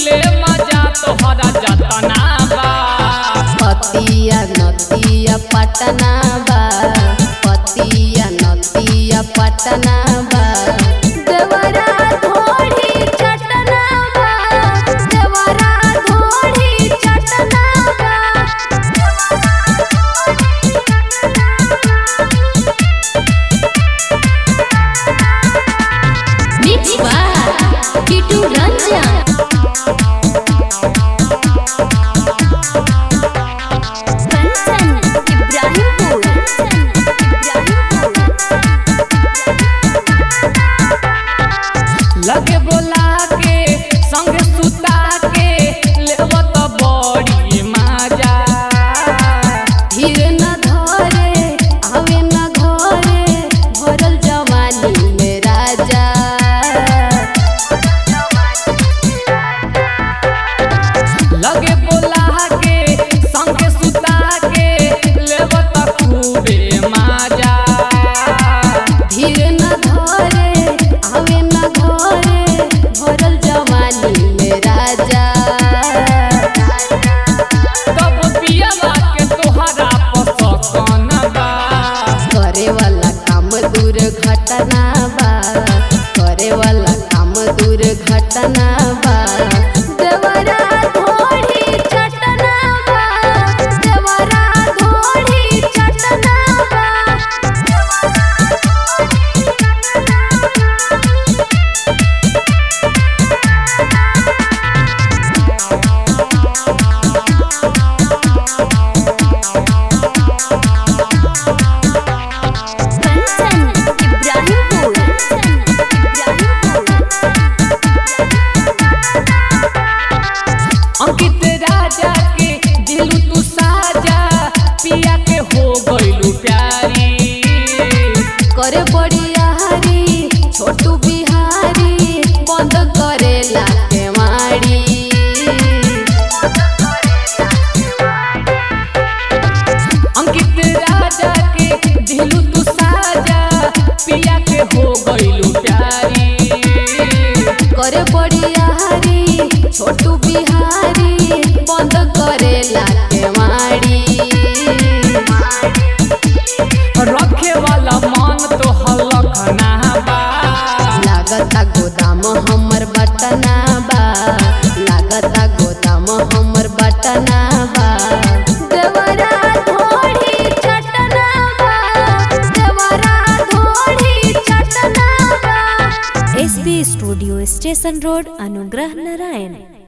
ले मजा तोहरा जतना बा पतिया नतिया पटना बा पतिया नतिया पटना बा देवरा धोड़ी चटना बा देवरा धोड़ी चटना मिक्स बा किटू रंजन कंचन इब्राहिमपुर लगे बोला के संग सुता के लेव तो बड़ी मजा धीर न धरे आवे न घरे भरल जवानी में राजा लगे बोला के संग सुता के लेव तो खूबे मजा धीर न धरे आवे न घरे भरल जवानी में राजा तब पियवा के तोहरा पसकन बा करे वाला काम दूर घटना बा करे वाला काम दूर घटना बा देवरा धोड़ी चटना बा देवरा धोड़ी चटना बा कंचन इब्राहिमपुर अंकित राजा के दिलू तू साजा पिया के हो गइलू प्यारी करे बड़िया हरी छोटू बिहारी बंद करे लाके मारी अंकित राजा के दिलू तू साजा पिया के हो गइलू प्यारी करे बड़िया हरी छोटू बिहारी बंद करे लाके मारी रखे वाला मन तो हलखना बा लागता गोदाम हमर बटना बा लागता गोदाम हमर बटना बा देवरा धोड़ी चटना बा देवरा धोड़ी चटना बा एसबी स्टूडियो स्टेशन रोड अनुग्रह नारायण